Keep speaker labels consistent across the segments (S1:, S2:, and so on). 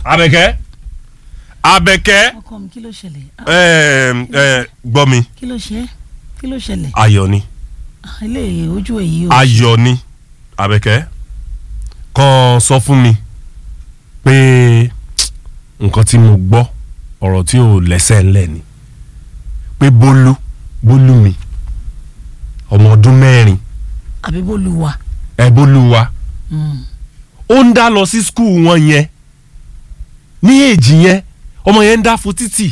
S1: Àbẹ̀kẹ́ Àbẹ̀kẹ́
S2: ọkọ mi kí ló ṣẹlẹ̀ Ah,
S1: ẹ ẹ gbọ́ mi
S2: kí ló ṣe é? kí ló ṣẹlẹ̀
S1: ayọ̀ ni
S2: Ah, ilé ojú èyí o
S1: ayọ̀ ni Àbẹ̀kẹ́ kàn sọ fún mi pé nǹkan tí mo gbọ́ ọ̀rọ̀ tí ò lẹ́sẹ̀ ńlẹ̀ ni pé bólú bólú mi ọmọ ọdún mẹ́rin
S2: àbí bó lu wa
S1: ẹ bólú wa
S2: Mm.
S1: ó ń dá lọ sí skul wọn yẹn ní èjì yẹn ọmọ yẹn ń dá fún títì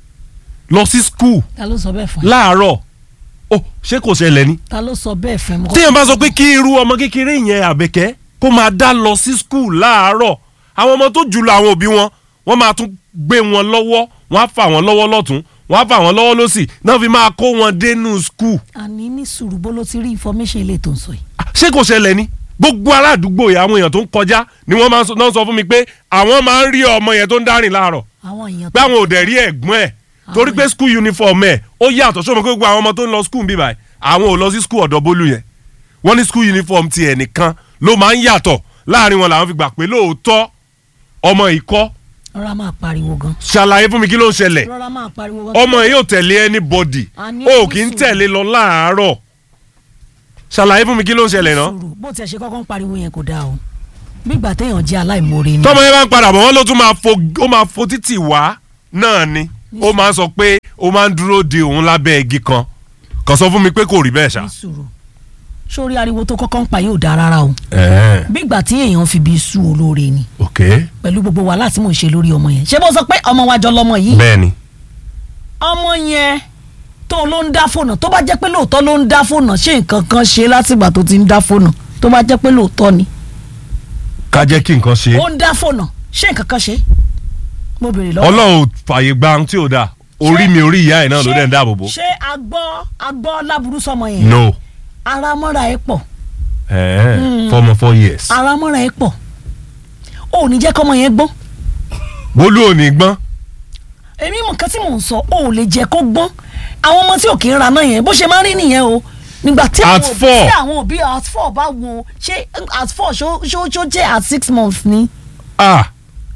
S1: lọ sí skul
S2: ta ló sọ bẹ́ẹ̀ fún ẹ
S1: láàárọ̀ ó ṣé kò ṣẹlẹ̀ ni
S2: ta ló sọ bẹ́ẹ̀ fún ẹ Mo kọ́-
S1: téèyàn bá sọ pé kí irú ọmọ kékeré yẹn àbẹ̀kẹ́ kó máa dá lọ sí skul láàárọ̀ àwọn ọmọ tó jùlọ àwọn òbí wọn wọ́n máa tún gbé wọn lọ́wọ́ wọ́n á fà wọ́n lọ́wọ́ lọ́tún wọ́n á fà wọ́n lọ́wọ́ lọ́sì náà fi máa kó wọn dénú skul
S2: àní ní sùúrù bó ló ti rí information ilé tó ń sọ yìí
S1: ṣé kò ṣẹlẹ̀ ni gbogbo aládùúgbò yìí àwọn èèyàn tó ń kọjá ni wọ́n máa ń sọ náà sọ fún mi pé àwọn máa ń rí ọmọ yẹn tó ń dárìn láàárọ̀
S2: àwọn èèyàn
S1: pé àwọn ò dẹ̀ rí ẹ̀gbọ́n ẹ̀ torí pé school uniform ẹ̀ ó yàtọ̀ sọ́mọ pé gbogbo àwọn ọmọ tó ń lọ school bíbá ẹ̀ àwọn ò lọ sí school ọ̀dọ̀ bólú yẹn wọ́n ní school uniform ti ẹ̀ nìkan ló máa ń yàtọ̀ láàrin wọn làwọn fi gbà pé lóòótọ́ ọmọ ìkọ́
S2: rọra máa pariwo gan
S1: ṣàlàyé fún mi kí ló ń ṣẹlẹ̀
S2: rọra máa pariwo gan
S1: ọmọ yìí ò tẹ̀lé anybody
S2: A ní
S1: ó kì í
S2: sùúrù.
S1: tẹ̀lé lọ láàárọ̀ ṣàlàyé fún mi kí ló ń ṣẹlẹ̀ náà
S2: sùúrù bó tiẹ̀ ṣe kọ́kọ́ ń pariwo yẹn kò dáa o gbígbà téèyàn jẹ́ aláìmoore ni
S1: tọmọ yẹn bá ń padà bọ̀ wọ́n ló tún máa fo ó máa fo títì wá náà ni ó máa ń sọ pé ó máa ń dúró de òun lábẹ́ igi kan kàn sọ fún mi pé kò rí bẹ́ẹ̀ ṣá.
S2: ní sùúrù sórí ariwo tó kọ́kọ́ ń pa yóò dáa rárá o
S1: ẹ̀ẹ́n
S2: gbígbà tí èèyàn fi bí sú olóore ni
S1: ok
S2: pẹ̀lú gbogbo wàhálà tí mò ń ṣe lórí ọmọ yẹn ṣé bó sọ pé ọmọ wa jọ lọmọ yìí
S1: bẹ́ẹ̀ ni
S2: ọmọ yẹn tó ló ń dá fóònù tó bá jẹ́ pé lóòótọ́ ló ń dá fóònù ṣé nǹkan kan ṣe látìgbà tó ti ń dá fóònù tó bá jẹ́ pé lóòótọ́ ni
S1: ká jẹ́ kí nǹkan ṣe
S2: ó ń dá fóònù ṣé nǹkan kan ṣe mo béèrè lọ́wọ́
S1: ọlọ́run ò fààyè gba ohun tí ò dáa orí mi orí ìyá ẹ̀ náà ló dẹ̀ ń dáàbò bò.
S2: ṣé agbọ́ agbọ́ láburú sọmọ yẹn
S1: no
S2: ara mọ́ra ẹ̀ pọ̀
S1: ẹ̀ẹ́n fọmọ four years
S2: ara mọ́ra ẹ̀ pọ̀ ó ní jẹ́ kọ́mọ yẹn gbọ́n
S1: bólú ò ní gbọ́n
S2: èmi mọ̀ nǹkan tí mò ń sọ ó lè jẹ́ kó gbọ́n àwọn ọmọ tí ò kì í ra náà yẹn bó ṣe máa ń rí nìyẹn o nígbà tí
S1: At
S2: àwọn òbí
S1: four.
S2: tí àwọn òbí at four bá wo ṣé at four ṣó ṣó ṣó jẹ́ at six months ni
S1: ah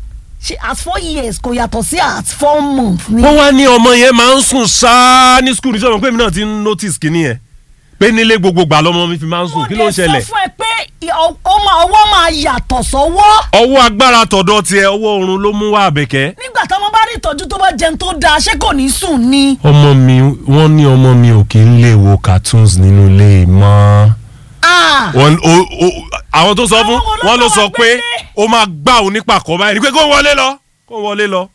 S2: ṣé at four years kò yàtọ̀ sí at four months ni.
S1: wọ́n wá ní ọmọ yẹn máa ń sùn ṣáá ní skul níṣẹ́ ọmọ pé mi náà ti ń notice kínní yẹn pé nílé gbogbo gbà lọ́mọ mi fi máa ń sùn kí ló ń ṣẹlẹ̀
S2: mo dẹ̀ sọ fún ẹ pé ọ- ọmọ ọwọ́ máa yàtọ̀ sọ́wọ́
S1: ọwọ́ agbára tọ̀dọ̀ tiẹ̀ ọwọ́ oorun ló mú wá àbẹ̀kẹ́.
S2: nígbà táwọn bá rí ìtọ́jú tó bá jẹun tó dáa ṣé kò ní sùn ni.
S1: ọmọ mi wọ́n ní ọmọ mi ò kí ń lè wo cartoons nínú ilé mọ́.
S2: Ah!
S1: wọ́n o o àwọn tó sọ fún
S2: Àwọn olóńgbò
S1: wọn ló sọ
S2: wà
S1: pé
S2: gbélé.
S1: ó máa gbá òun nípa kọ́ báyìí ni pé kó wọlé lọ kó wọlé lọ.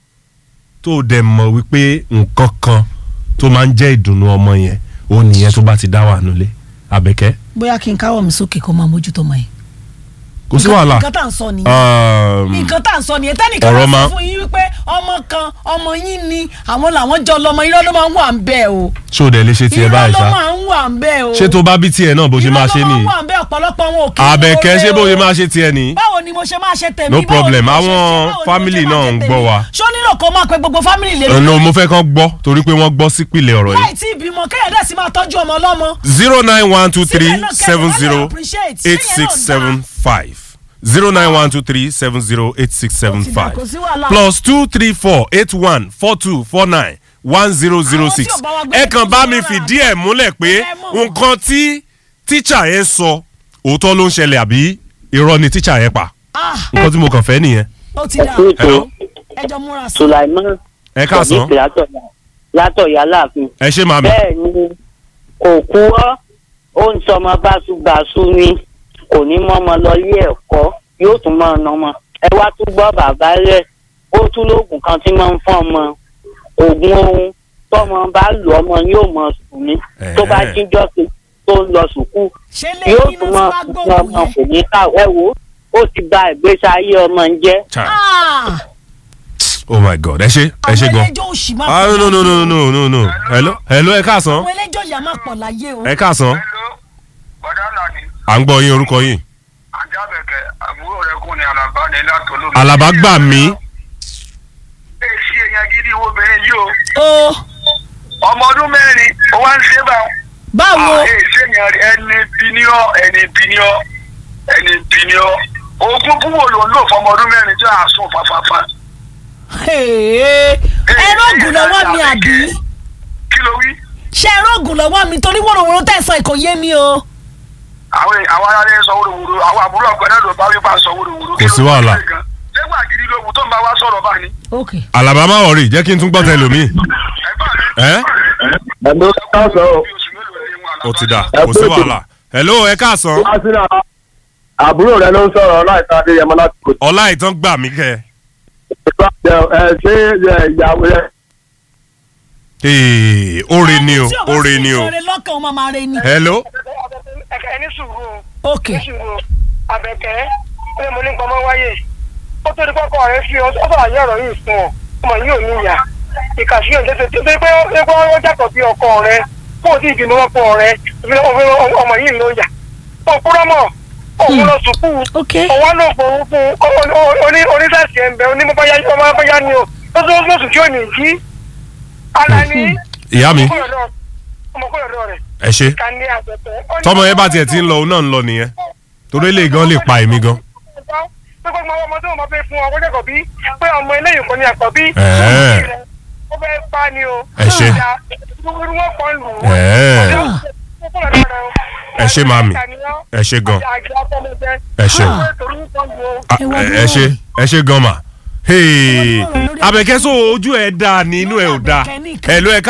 S1: tó o dẹ̀ mọ̀ wípé nǹkan kan tó máa ń jẹ́ ìdùnnú ọmọ yẹn ó nìyẹn tó bá ti dá wà nulẹ̀ àbẹ̀kẹ́
S2: bóyá kí n káwọ́ mi sókè kó máa mójútó ọmọ yẹn.
S1: kò sí wàhálà.
S2: nǹkan tá à ń sọ nìyẹn.
S1: Um,
S2: nǹkan tá à ń sọ nìyẹn tẹ́nìkan
S1: ọ̀rọ̀
S2: bá
S1: máa-
S2: sọ fún yín wípé ọmọ kan ọmọ yín ni àwọn làwọn jọ lọmọ irọ́ ló máa ń wà ń bẹ́ẹ̀ o
S1: ṣé o dẹ̀ lè ṣe tiẹ̀
S2: irọ́
S1: báyìí
S2: ló
S1: ṣá
S2: máa ń wà ń bẹ́ẹ̀ o
S1: ṣé tó bá bí tiẹ̀ náà bó ṣe máa ṣe
S2: irọ́ ló
S1: nìyí
S2: máa ń wà ń bẹ́ẹ̀ ọ̀pọ̀lọpọ̀ wọn ò kí ń
S1: àbẹ̀kẹ́
S2: wọlé
S1: ṣé bó
S2: o.
S1: ṣe máa ṣe tiẹ̀ nìyí.
S2: báwo ni mo ṣe máa ṣe tèmi
S1: No
S2: báwo ni
S1: problem,
S2: mo ṣe ṣe,
S1: àwọn
S2: báwo ni mo ṣe
S1: family
S2: máa
S1: náà
S2: ṣe
S1: ń
S2: tèmi?
S1: gbọ́ wa.
S2: ṣó nílò kó máa pe gbogbo family lè
S1: ọ̀nà mo fẹ́ kán gbọ́ torí pé wọ́n gbọ́ sípìlẹ̀ ọ̀rọ̀
S2: láì
S1: yìí.
S2: tí ìbímọ kẹ́yẹ̀dẹ́ sì máa tọ́jú ọmọ ọlọ́mọ
S1: zero nine one two three
S2: Síbẹ̀ náà kẹ́yìn
S1: seven
S2: wọ́n lè
S1: zero
S2: appreciate.
S1: eight
S2: Síyẹn
S1: six
S2: náà
S1: seven five zero nine one two three seven zero eight six seven
S2: Ó ti dà,
S1: five
S2: kò sí wàhálà.
S1: plus two three four eight one four two four nine one zero zero
S2: Àwọn tí
S1: six
S2: ò bá wa gbé
S1: ẹ kàn bá mi
S2: lórí
S1: fìdí ẹ̀ múlẹ̀ pé
S2: ẹ mọ̀.
S1: nǹkan tí tíṣà yẹn sọ òótọ́ ló ń ṣẹlẹ̀ àbí irọ́ ni tíṣà yẹn pa
S2: ah
S1: nǹkan tí mo kàn fẹ́ nìyẹn.
S2: ó ti dà
S1: Hello?
S2: ẹjọ́ múra sí
S3: Sulaiman
S1: ẹ káàsán
S3: Sadiq látọ̀yà látọ̀yà láàfin.
S1: ẹ ṣe màmí.
S3: bẹ́ẹ̀ ni kò kúrọ́ ó ń sọmọ báṣubàṣu ni kò ní mọ́mọ lọ ilé ẹ̀kọ́ yóò tún máa ná ọmọ ẹ wá tún gbọ́ bàbá rẹ̀ ó tún lóògùn kan tí máa ń fún ọmọ oògùn ohun tọmọ bá lò ọmọ yóò mọ sùn ní tó bá
S1: Ẹ̀ẹ́.
S3: jíjọ́ sí tó ń lọ sùkúù
S2: ṣé
S3: yóò
S2: lẹ́yìn
S3: tún
S2: iná
S3: máa
S2: tí
S3: fún
S2: wàá
S3: ọmọ
S2: gbóògùn
S3: kò
S2: yẹn
S3: ní ká ẹ wò ó ó ti bà ìgbésí ayé ọmọ ń jẹ́.
S1: Chai.
S2: ah
S1: oh my god ẹ ṣe ẹ ṣe
S2: àwọn
S1: gan.
S2: ẹlẹ́jọ́ òṣì máa
S1: ah
S2: pọ̀
S1: no no
S2: láyé
S1: no no no no hello hello ẹ káàsán
S2: àwọn ẹlẹ́jọ́ yà máa pọ̀ láyé o
S1: ẹ káàsán
S4: Hello, bọ̀dá Lani,
S1: à ń gbọ́ yín orúkọ yín.
S4: Ajábẹ̀kẹ̀, àbúrò rẹ̀ kún ni Àlàbá ní látọ̀lómi.
S1: Àlàbá gbà mí.
S4: Èsì èèyàn gidi wo obìnrin yìí o.
S2: o
S4: Ọmọ ọdún mẹ́rin, ó wá ń ṣe bá wọn.
S2: báwo
S4: Èsì èèyàn rí ẹni bíníọ́, ẹni bíníọ́, ẹni bíníọ́. Oògùn búwo ló ń lò fọmọ ọdún mẹ́rin tí a sùn fàfàfà.
S2: ẹ̀rọ ògùn lọ́wọ́ mi àbí
S4: kí ló wí.
S2: ṣé ẹ̀rọ ògùn lọ́wọ́ mi torí wòròwòrò tẹ̀sán kò yé mi o.
S4: àwọn àwọn aráàlú ń sọ wóróworó àwọn àbúrò ọgbẹ náà ló bá wípé à ń sọ wóróworó.
S1: Kò sí wàhálà.
S4: ṣégbà gidi ló wù tó ń bá wa sọ̀rọ̀ bá ní.
S2: ok
S1: alaba má wọrí jẹ́ kí n tún gbọ́ tẹlomi.
S4: ẹ̀gbọ́n mi.
S1: ẹ́
S5: ẹ̀ló káàsán o
S4: bí oṣù mélòó ni wọn
S1: ó ti dà
S5: Ẹ
S1: kò sí
S5: kú ètò.
S1: wàhálà. hello ẹ káàsán
S5: wá sínú àwọn àbúrò rẹ ló ń sọ̀rọ̀ láìka adéyẹmọ láti kò
S1: ọlá ìtàn gbà mí kẹ.
S5: tó ẹ ṣé ẹ, ìyàwó rẹ
S1: ee oore ni o
S2: tí bá
S1: oore
S2: sì
S1: ni o.
S2: sọ̀rọ̀ lọ́kàn ó máa máa re ni.
S1: hello
S6: ẹ̀kẹ́ ẹni sùúrù o
S2: ok
S6: ní sùúrù o àbẹ̀kẹ́ ó mo ní pamọ́ wáyé ó tó di kọ́kọ́ rẹ fi ó sọ̀rọ̀ ayé ọ̀rọ̀ yìí fún ọ ọmọ yìí ò ní ìyá ìkàsí ò tètè tó pé ó pé ó jàpọ̀ bí ọkọ rẹ kó o ti ìbínú ọkọ rẹ ọmọ yìí ló yà ó kúrọ́ mọ̀ òun lọ sùkú
S2: ok
S6: òun ló fún fún oníṣẹ́sì ẹ̀ ń bẹ onímọ̀báyá ọmọbáyá ni o ó tó lóṣù tí ò ní jí ara ní
S1: ìyá mi
S6: ọmọkùnrin ọ̀dọ́ rẹ̀
S1: ẹ ṣe
S6: ká ní àgbẹ̀tẹ̀
S1: tọmọ yẹn bá tiẹ̀ ti ń lọ òun náà ń lọ nìyẹn torí lè gan lè pa èmi gan.
S6: pé gbogbo ọmọ tó wọn fẹ́ fún ọ wọ́n jẹ́kọ̀ọ́ bí pé ọmọ eléyìí kò ní àkọ́bí.
S1: Ẹ̀ẹ́.
S6: ó fẹ́ pa ni o.
S1: Ẹ ṣé.
S6: irú wọn kàn lù ú.
S1: Ẹ̀ẹ́. Ẹ ṣé, màámi. Ẹ ṣé gan. Ẹ ṣé. Ah, ẹ ẹ ṣe ẹ ṣe gan ma. Hey, Abẹ́kẹ́ sọ ojú ẹ̀ dáa ní inú ẹ̀ ò dáa ẹ̀ ló ẹ̀ ká.